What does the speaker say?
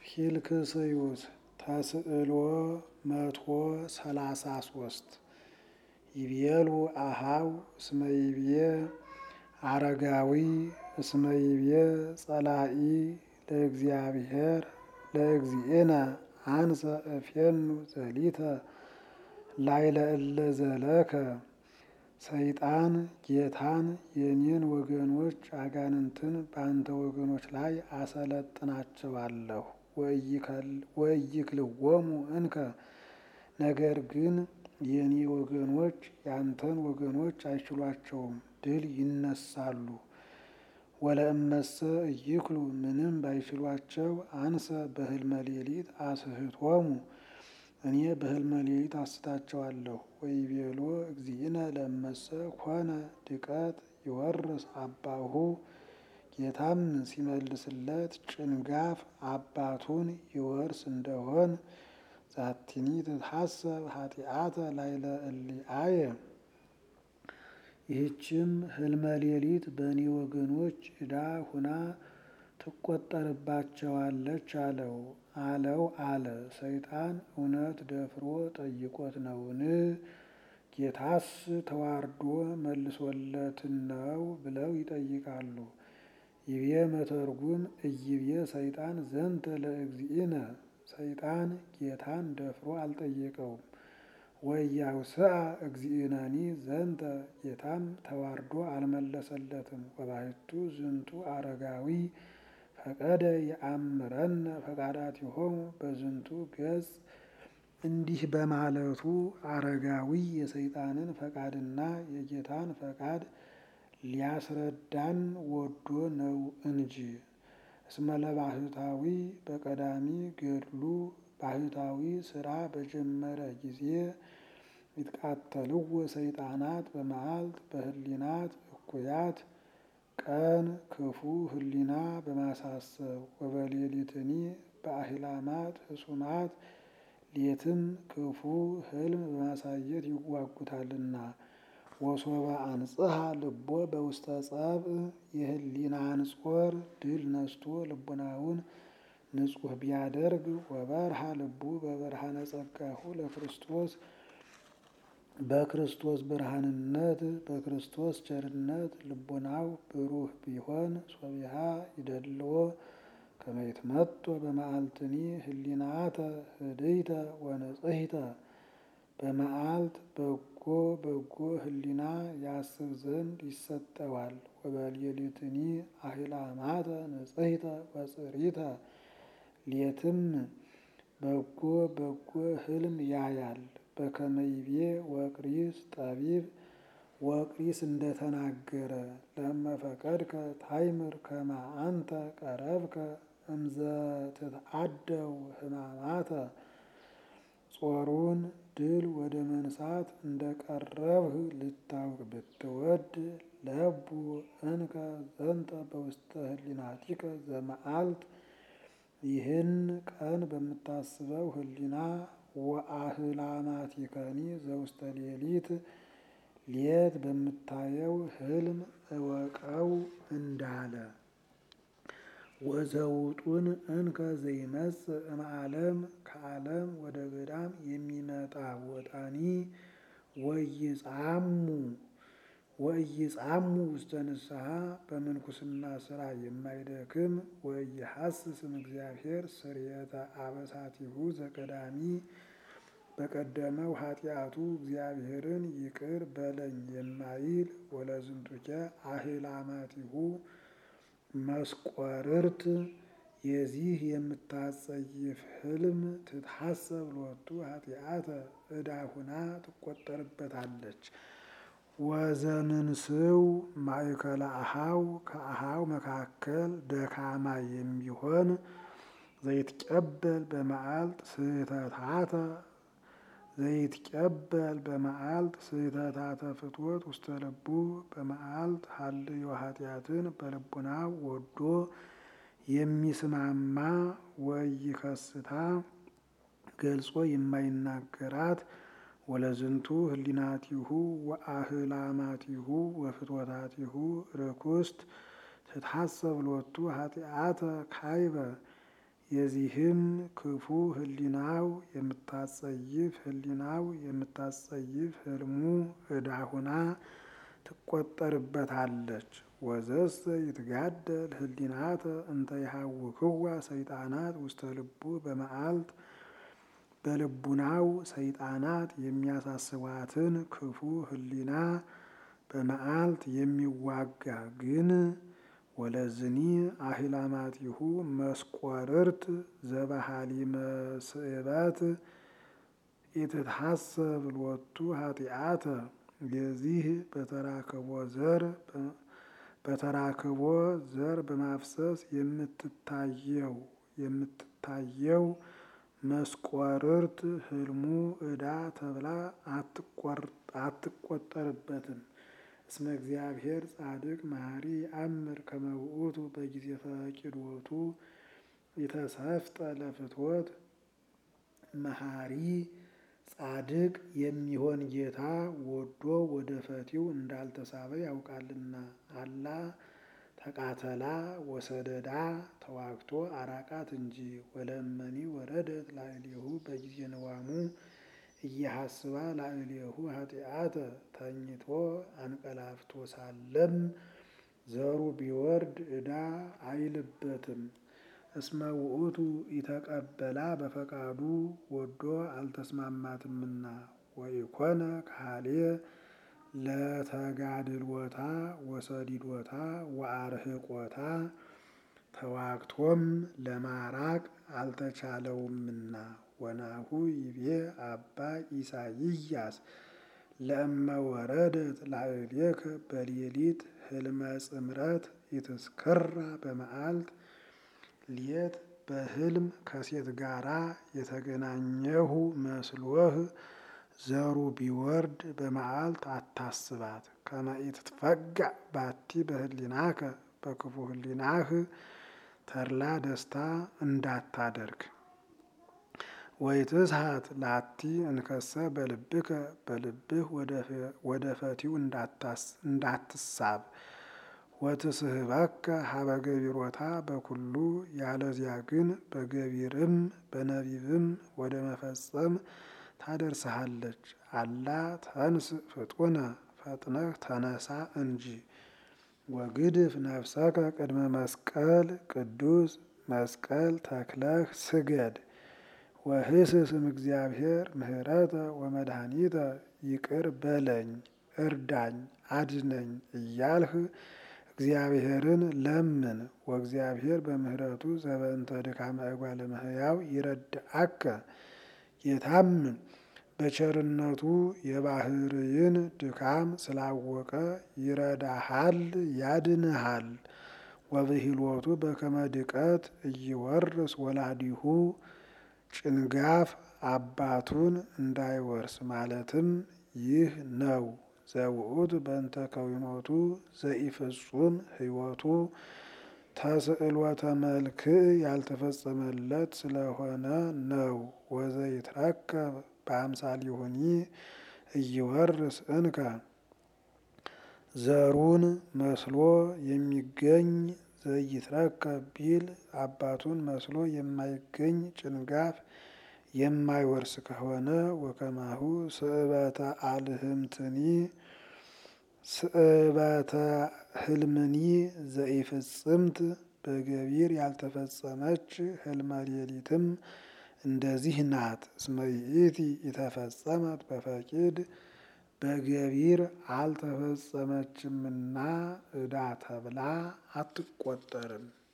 ኪልክስዩስ ተስዕሎ መቶ ሰላሳ ሶስት ይቤሉ አሃው እስመ ይቤ አረጋዊ እስመ ይቤ ጸላኢ ለእግዚአብሔር ለእግዚእነ አንሰ እፌኑ ዘሊተ ላይለ እለ ዘለከ ሰይጣን ጌታን የኔን ወገኖች አጋንንትን በአንተ ወገኖች ላይ አሰለጥናቸዋለሁ ወኢይክልዎሙ እንከ ነገር ግን የኔ ወገኖች ያንተን ወገኖች አይችሏቸውም፣ ድል ይነሳሉ። ወለእመሰ ኢይክሉ ምንም ባይችሏቸው አንሰ በህልመ ሌሊት አስሕቶሙ እኔ በህልመ ሌሊት አስታቸዋለሁ። ወይቤሎ እግዚእነ ለእመሰ ኮነ ድቀት ይወርስ አባሁ ጌታም ሲመልስለት ጭንጋፍ አባቱን ይወርስ እንደሆን ዛቲኒ ትትሐሰብ ኃጢአተ ላይለ እሊአየ ይህችም ህልመ ሌሊት በእኔ ወገኖች ዕዳ ሁና ትቆጠርባቸዋለች አለው አለው አለ። ሰይጣን እውነት ደፍሮ ጠይቆት ነውን? ጌታስ ተዋርዶ መልሶለትን ነው ብለው ይጠይቃሉ። ይቤ መተርጉም እይቤ ሰይጣን ዘንተ ለእግዚእነ ሰይጣን ጌታን ደፍሮ አልጠየቀውም። ወያውስአ እግዚእነኒ ዘንተ ጌታም ተዋርዶ አልመለሰለትም። ወባሕቱ ዝንቱ አረጋዊ ፈቀደ የአምረነ ፈቃዳቲሆሙ በዝንቱ ገጽ እንዲህ በማለቱ አረጋዊ የሰይጣንን ፈቃድና የጌታን ፈቃድ ሊያስረዳን ወዶ ነው እንጂ። እስመ ለባሕታዊ በቀዳሚ ገድሉ ባሕታዊ ስራ በጀመረ ጊዜ ይትቃተልዎ ሰይጣናት በመዓልት በህሊናት እኩያት ቀን ክፉ ህሊና በማሳሰብ ወበሌሊትኒ በአሂላማት ህሱማት ሌትም ክፉ ህልም በማሳየት ይዋጉታልና። ወሶበ አንጽሐ ልቦ በውስተ ጸብእ የህሊናን ጾር ድል ነስቶ ልቡናውን ንጹሕ ቢያደርግ ወበርሃ ልቡ በብርሃነ ጸጋሁ ለክርስቶስ በክርስቶስ ብርሃንነት በክርስቶስ ቸርነት ልቡናው ብሩህ ቢሆን ሶቢሃ ይደልዎ ከመ ይትመጦ በመዓልትኒ ህሊናተ ህድይተ ወንጽሕተ በመዓልት በጎ በጎ ህሊና ያስብ ዘንድ ይሰጠዋል። ወበሌሊትኒ አሂላማተ ንጽሕተ ወጽሪተ ሌትም በጎ በጎ ህልም ያያል። በከመ ይቤ ወቅሪስ ጠቢብ ወቅሪስ እንደተናገረ ለመፈቀድከ ታይምር ከመ አንተ ቀረብከ እምዘ ትትአደው ህማማተ ጾሩን ድል ወደ መንሳት እንደ ቀረብህ ልታውቅ ብትወድ ለቡ እንከ ዘንተ በውስተ ህሊናቲከ ዘመዓልት ይህን ቀን በምታስበው ህሊና ወአህላማቲከኒ ዘውስተ ሌሊት ሌት በምታየው ህልም እወቀው እንዳለ። ወዘውጡን እንከ ዘይመጽእ እምዓለም ከዓለም ወደ ገዳም የሚመጣ ወጣኒ ወይጻሙ ወኢይጻሙ ውስተ ንስሐ በምንኩስና ስራ የማይደክም ወኢይሐስስም እግዚአብሔር ስርየተ አበሳቲሁ ዘቀዳሚ በቀደመው ኃጢአቱ እግዚአብሔርን ይቅር በለኝ የማይል ወለዝንቱኬ አሂላማቲሁ መስቆርርት የዚህ የምታጸይፍ ህልም ትትሐሰብ ሎቱ ኃጢአተ ዕዳ ሁና ትቆጠርበታለች። ወዘምንስው ማእከለ አሃው ከአሃው መካከል ደካማ የሚሆን ዘይትቀበል በመዓልት ስህተታተ ዘይትቀበል በመዓልት ስህተታተ ፍትወት ውስተ ልቡ በመዓልት ሀልዮ ኃጢአትን በልቡናው ወዶ የሚስማማ ወይከስታ ገልጾ የማይናገራት ወለዝንቱ ህሊናቲሁ ወአህላማቲሁ የዚህም ክፉ ህሊናው የምታጸይፍ ህሊናው የምታጸይፍ ህልሙ ዕዳ ሁና ትቆጠርበታለች። ወዘሰ ይትጋደል ህሊናተ እንተ ይሃውክዋ ሰይጣናት ውስተ ልቡ በመዓልት በልቡናው ሰይጣናት የሚያሳስባትን ክፉ ህሊና በመዓልት የሚዋጋ ግን ወለዝኒ አህላማቲሁ መስቆርርት ዘባሃሊ መስእበት ኢትትሐሰብ ሎቱ ኃጢአተ የዚህ በተራክቦ ዘር በተራክቦ ዘር በማፍሰስ የምትታየው የምትታየው መስቆርርት ህልሙ ዕዳ ተብላ አትቆጠርበትም። እስመ እግዚአብሔር ጻድቅ መሐሪ አምር ከመውእቱ በጊዜ ፈቂዶቱ የተሰፍጠ ለፍትወት መሐሪ ጻድቅ የሚሆን ጌታ ወዶ ወደ ፈቲው እንዳልተሳበ ያውቃልና። አላ ተቃተላ ወሰደዳ ተዋግቶ አራቃት እንጂ ወለመኒ ወረደት ላዕሌሁ በጊዜ ነዋሙ እያሐስባ ላዕሌሁ ኃጢአተ ተኝቶ አንቀላፍቶ ሳለም ዘሩ ቢወርድ ዕዳ አይልበትም። እስመ ውእቱ ኢተቀበላ በፈቃዱ ወዶ አልተስማማትምና ወኢኮነ ካሌ ለተጋድሎታ ወሰዲዶታ ወአርህቆታ ተዋግቶም ለማራቅ አልተቻለውምና። ወናሁ ይቤ አባ ኢሳይያስ ለእመ ወረደት ላዕሌከ በሌሊት ህልመ ጽምረት ኢትስክራ በመዓልት ሌት በህልም ከሴት ጋራ የተገናኘሁ መስሎህ ዘሩ ቢወርድ በመዓልት አታስባት። ከመ ኢትትፈጋእ ባቲ በህሊናከ በክፉ ህሊናህ ተድላ ደስታ እንዳታደርግ። ወይትስሐት ላቲ እንከሰ በልብከ በልብህ ወደ ፈቲው እንዳትሳብ። ወትስህበከ ሀበ ገቢሮታ በኩሉ ያለዚያ ግን በገቢርም በነቢብም ወደ መፈጸም ታደርስሃለች። አላ ተንስ ፍጡነ ፈጥነህ ተነሳ እንጂ። ወግድፍ ነፍሰከ ቅድመ መስቀል ቅዱስ መስቀል ተክለህ ስገድ። ወህስስም እግዚአብሔር ምህረተ ወመድኃኒተ ይቅር በለኝ እርዳኝ አድነኝ እያልህ እግዚአብሔርን ለምን። ወእግዚአብሔር በምህረቱ ዘበእንተ ድካመ እጓለ እመሕያው ይረድአከ ጌታም በቸርነቱ የባህርይን ድካም ስላወቀ ይረዳሃል ያድንሃል። ወብሂሎቱ በከመ ድቀት እይወርስ ወላዲሁ ጭንጋፍ አባቱን እንዳይወርስ ማለትም ይህ ነው። ዘውእቱ በእንተ ከዊኖቱ ዘኢፍጹም ሕይወቱ ተስዕሎተ መልክዕ ያልተፈጸመለት ስለሆነ ነው። ወዘይትረከብ በአምሳሊሁኒ እይወርስ እንከ ዘሩን መስሎ የሚገኝ ዘይትረከብ ቢል አባቱን መስሎ የማይገኝ ጭንጋፍ የማይወርስ ከሆነ ወከማሁ ስእበተ አልህምትኒ ስእበተ ህልምኒ ዘኢፍጽምት በገቢር ያልተፈጸመች ህልመ ሌሊትም እንደዚህ ናት። እስመ ይእቲ የተፈጸመት በፈቂድ በገቢር አልተፈጸመችምና ዕዳ ተብላ አትቆጠርም።